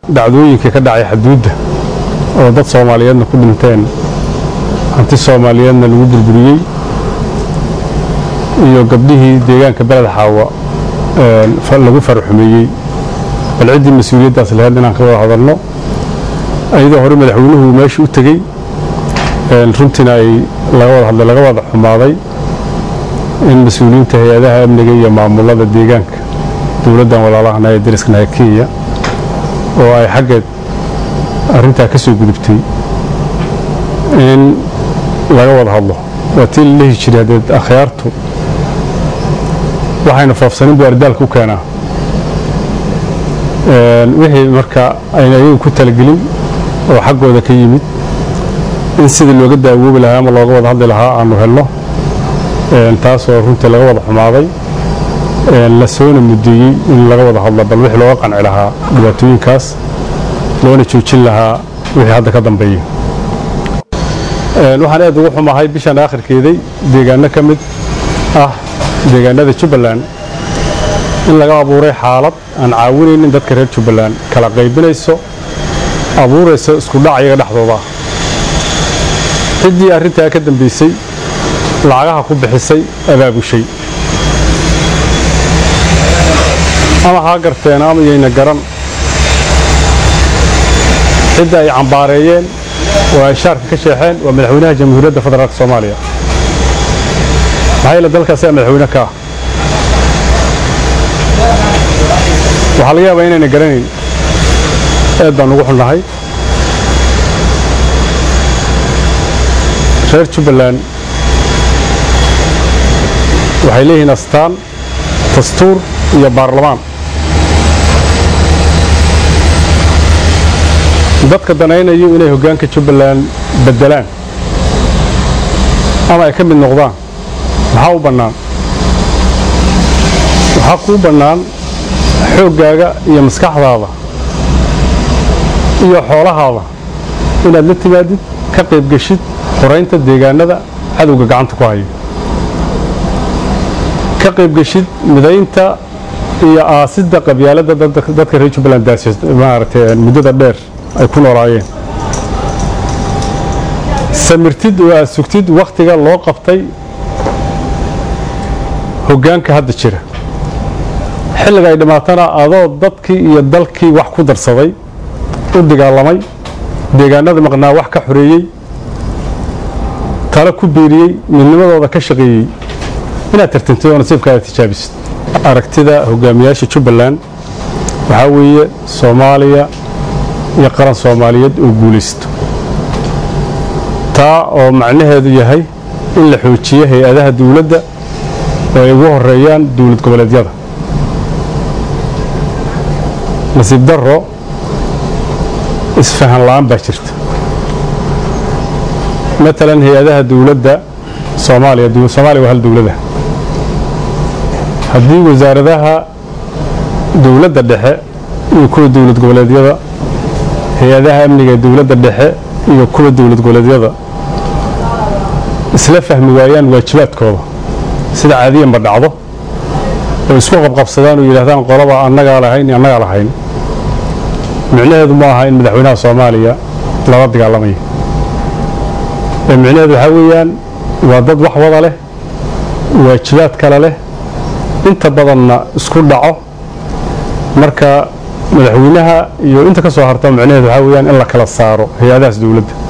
dhacdooyinkii ka dhacay xaduudda oo dad soomaaliyeedna ku dhinteen hanti soomaaliyeedna lagu burburiyey iyo gabdhihii deegaanka beled xaawa lagu faraxumeeyey bal ciddii mas-uuliyaddaas lahayd inaan ka wada hadalno iyadoo hore madaxweynuhu meesha u tegey runtiina ay laga wada hadlay laga wada xumaaday in mas-uuliyiinta hay-adaha amniga iyo maamulada deegaanka dowladdan walaalahana ee dariskanaha kenya oo ay xaggeed arrintaa ka soo gudubtay in laga wada hadlo waa tii la lehi jiray haddeed akhyaartu waxayna foofsanin buu ardaalka u keenaa wixii marka ayna ayagu ku talagelin oo xaggooda ka yimid in sidii looga daawoobi lahaa ama looga wada hadli lahaa aanu helno taasoo runtii laga wada xumaaday la soona mudeeyey in laga wada hadlo bal wixii looga qanci lahaa dhibaatooyinkaas loona joojin lahaa wixii hadda ka dambeeya waxaan aad ugu xumahay bishan aakhirkeeday deegaano ka mid ah deegaanada jubbaland in laga abuuray xaalad aan caawinaynin dadka reer jubbaland kala qaybinayso abuurayso isku dhac iyaga dhexdooda ciddii arrintaa ka dambaysay lacagaha ku bixisay abaabushay ama haa garteen ama yayna garan cidda ay cambaareeyeen oo ay shaarka ka sheexeen waa madaxweynaha jamhuuriyadda federaalk soomaaliya maxaa yeele dalkaasi madaxweyne ka ah waxaa laga yaabaa inayna garanayn aad baan ugu xunnahay reer jubbaland waxay leeyihiin astaan dastuur iyo baarlamaan dadka danaynayo inay hoggaanka jubbaland beddelaan ama ay ka mid noqdaan maxaa u bannaan waxaa kuu bannaan xooggaaga iyo maskaxdaada iyo xoolahaada inaad la timaadid ka qaybgeshid xoraynta deegaanada cadowga gacanta ku hayo ka qaybgeshid midaynta iyo aasidda qabyaaladda dadka reer jubbaland maaragtay muddada dheer ay ku noolaayeen samirtid oo aad sugtid wakhtiga loo qabtay hoggaanka hadda jira xilliga ay dhammaatana adoo dadkii iyo dalkii wax ku darsaday u dagaalamay deegaanada maqnaa wax ka xoreeyey talo ku biiriyey midnimadooda ka shaqeeyey inaad tartantid oo nasiibkaada tijaabisid aragtida hogaamiyaasha jubbaland waxaa weeye soomaaliya iyo qaran soomaaliyeed oo guulaysto taa oo macnaheedu yahay in la xoojiyo hay-adaha dawladda oo ay ugu horeeyaan dowlad goboleedyada nasiib darro isfahan la'aan baa jirta matalan hay-adaha dawladda soomaaliya soomaaliya waa hal dawlada haddii wasaaradaha dawladda dhexe iyo kuwa dowlad goboleedyada hay-adaha amniga ee dowladda dhexe iyo kuwa dowlad goboleedyada isla fahmi waayaan waajibaadkooda sida caadiyanba dhacdo oo isku qabqabsadaan oo yidhahdaan qolaba annagaa lahayn iyo annagaa lahayn micnaheedu ma aha in madaxweynaha soomaaliya lala dagaalamayo ee micnaheedu waxaa weeyaan waa dad wax wada leh waajibaad kale leh inta badanna isku dhaco marka madaxweynaha iyo inta ka soo harta micnaheedu waxaa weeyaan in la kala saaro hay-adahaas dowladda